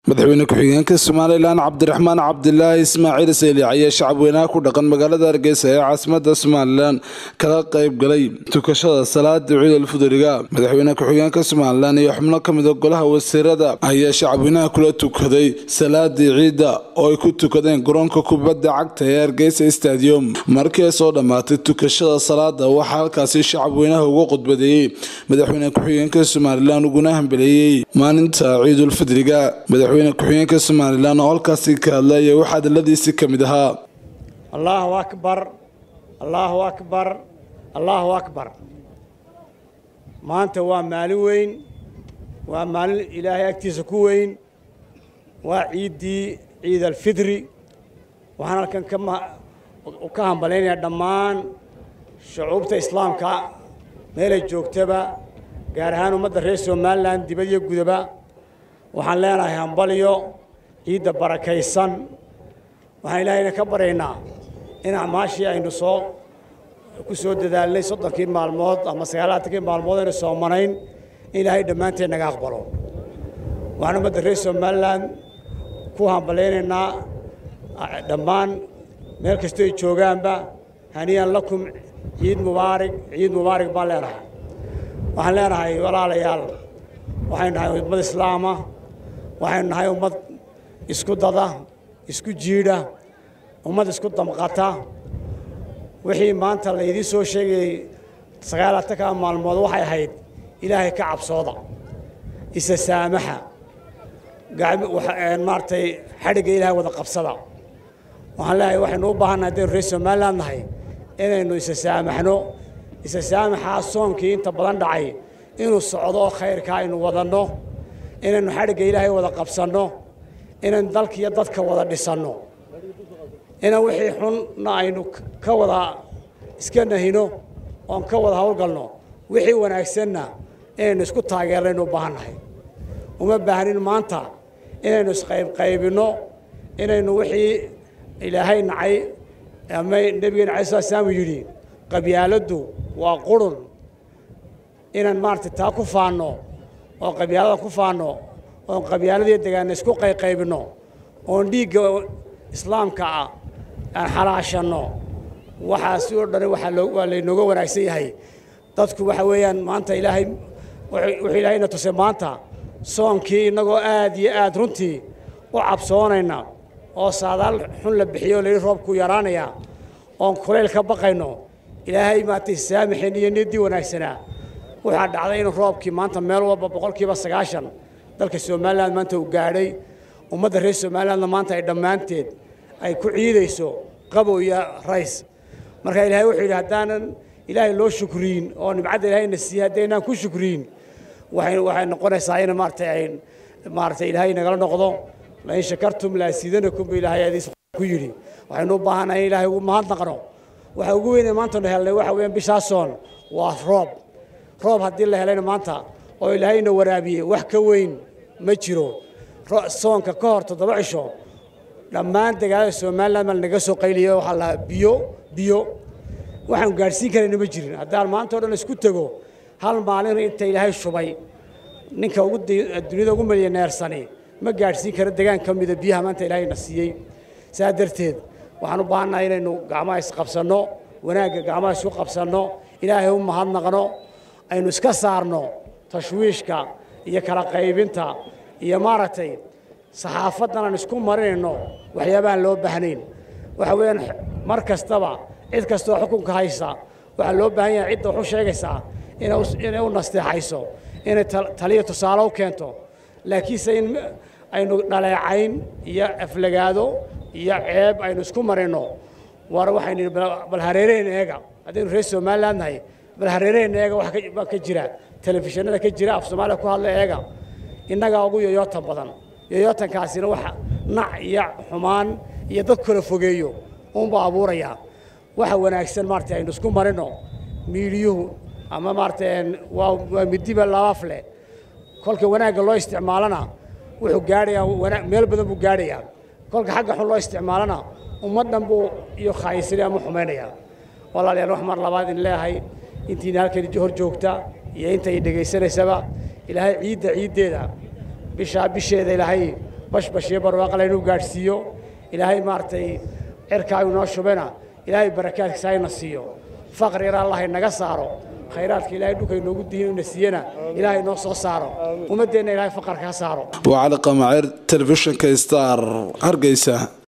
madaxweyne ku-xigeenka somalilan cabdiraxmaan cabdilaahi ismaaciil seyli ayaa shacab weynaha ku dhaqan magaalada hargeysa ee caasimada somalilan kala qayb galay tukashada salaada ciidul fuduriga madaxweyne ku-xigeenka somalilan iyo xubno ka mida golaha wasiirada ayaa shacabweynaha kula tukaday salaadii ciidda oo ay ku tukadeen garoonka kubadda cagta ee hargeysa stadium markii ay soo dhammaatay tukashada salaada waxaa halkaasi shacabweynaha uga khudbadeeyey madaxweyne ku-xigeenka somalilan uguna hambeleeyey maalinta ciidulfidriga madaxweyne ku-xigeenka somalilan oo halkaasi ka hadlaya waxaa hadaladiisi ka mid ahaa allaahu akbar allaahu akbar allaahu akbar maanta waa maalin weyn waa maalin ilaahay agtiisa ku weyn waa ciiddii ciid alfidri waxaan halkan ka hambalaynayaa dhammaan shucuubta islaamka meelay joogtaba gaar ahaan ummadda reer somalilan dibad iyo gudaba waxaan leenahay hambalyo ciidda barakaysan waxaan ilaahayna ka baryaynaa in acmaashii aynu soo ku soo dadaalnay soddonkii maalmood ama sagaalaatankii maalmood aynu soomanayn in ilaahay dhammaanteed naga aqbalo waxaan ummadda reer somalilan ku hambalaynaynaa dhammaan meel kastoo ay joogaanba haniyan lakum ciid mubaarig ciid mubaarig baan leenahay waxaan leenahay walaalayaal waxaynu nahay ummad islaama waxaynu nahay ummad isku dada isku jiidha ummad isku damqata wixii maanta laydiin soo sheegayey sagaalaatanka maalmood waxay ahayd ilaahay ka cabsooda isa saamaxa maaragtay xadhigga ilaahay wada qabsada waxaan leeyahay waxaynu u baahannahay haddaynu reer somaliland nahay inaynu isa saamaxno isa saamaxaa soonkii inta badan dhacay inuu socdo khayrka aynu wadanno inaynu xadhigga ilaahay wada qabsanno inaynu dalka iyo dadka wada dhisanno inaan wixii xunna aynu ka wada iska nahino oon ka wada howlgalno wixii wanaagsanna inaynu isku taageernaynu u baahannahay uma baahnin maanta inaynu isqaybqaybinno inaynu wixii ilaahay nacay ama nebigeena cala slat slaam yidhi qabyaaladdu waa qurun inaan maaragtay taa ku faanno oo qabyaalada ku faanno oon qabyaaladii degaana isku qayqaybinno oon dhiigga islaamka ah aan xalaashanno waxaasi oo dhani waa laynooga wanaagsan yahay dadku waxa weeyaan maanta ilaahay wuxuu ilaahayna tusay maanta soonkii innagoo aad iyo aad runtii u cabsoonayna oo saadaal xun la bixiyo layidhi roobkuu yaraanayaa oon kulayl ka baqayno ilaahay maaragtay saamaxeen iyo niyaddii wanaagsanaa waxaa dhacday in roobkii maanta meel walba boqolkiiba sagaashan dalka somalilan maanta uu gaadhay ummadda reer somalilandna maanta ay dhammaanteed ay ku ciidayso qabow iyo rays marka ilaahay wuxuu yidhi haddaanan ilaahay loo shukriyin oo nimcadda ilaahayna siiyey haddaynaan ku shukriyin waxay waxay noqonaysaa in maaragtay ay maaragtay ilaahay nagala noqdo lain shakartum laasiidanakum bu ilaahay adiis ku yidhi waxaynu u baahannahay in ilaahay ugu mahadnaqno waxa ugu weynee maantanu helnay waxa weeyaan bishaasoon waa roob roob haddii la helayna maanta oo ilaahayna waraabiyey wax ka weyn ma jiro soonka ka hor toddoba cisho dhammaan degaalada somalilan baa naga soo qayliya waxaa lahaa biyo biyo waxaan gaadhsiin karayna ma jirin haddaan maanta o dhan isku tego hal maalin inta ilaahay shubay ninka ugu duniyada ugu milyaneersani ma gaadhsiin karo degaan ka mida biyaha maanta ilaahayna siiyey saa darteed waxaan u baahannahay inaynu gacmaha isqabsanno wanaagga gacmaha isku qabsanno ilaahay u mahadnaqno aynu iska saarno tashwiishka iyo kala qaybinta iyo maaragtay saxaafaddan aan isku marinayno waxyaabahaan loo baahnayn waxa weeyaan mar kastaba cid kastoo xukunka haysa waxaa loo baahan yahay cidda waxu sheegaysaa inay u nasteexayso inay taliya tusaale u keento laakiinse in aynu dhaleecayn iyo aflagaado iyo ceeb aynu isku marino war waxaynu bal hareereen eega haddaynu reer somaliland nahay bal hareereen eega waxbaa ka jira telefishinada ka jira af soomaaliya ku hadla eega innagaa ugu yoyootan badan yoyootankaasina waxa nac iyo xumaan iyo dad kala fogeeyo uunba abuurayaa waxa wanaagsan maarata aynu isku marino miidiyuhu ama maarata waa midiba labaaf leh kolka wanaagga loo isticmaalana wuxuu gaadhayaa meel badan buu gaadhayaa kolka xagga xun loo isticmaalana ummad dhan buu iyo khaayisanay ama xumaynayaa walaalayaal wax mar labaad in leeyahay intiina halkan hor joogta iyo intay dhegaysanaysaba ilaahay ciidda ciiddeeda bishaa bisheeda ilaahay bashbash iyo barwaaqa laynuu gaadhsiiyo ilaahay maaragtay cirkaagu noo shubena ilaahay barakaadkiisa hayna siiyo faqri yar allah inaga saaro khayraadka ilaahay dhulka inoogu dihin ina siiyana ilaahay noo soo saaro ummaddeenna ilaahay faqarka ha saaro waa cali qamaceer telefishinka star hargeysa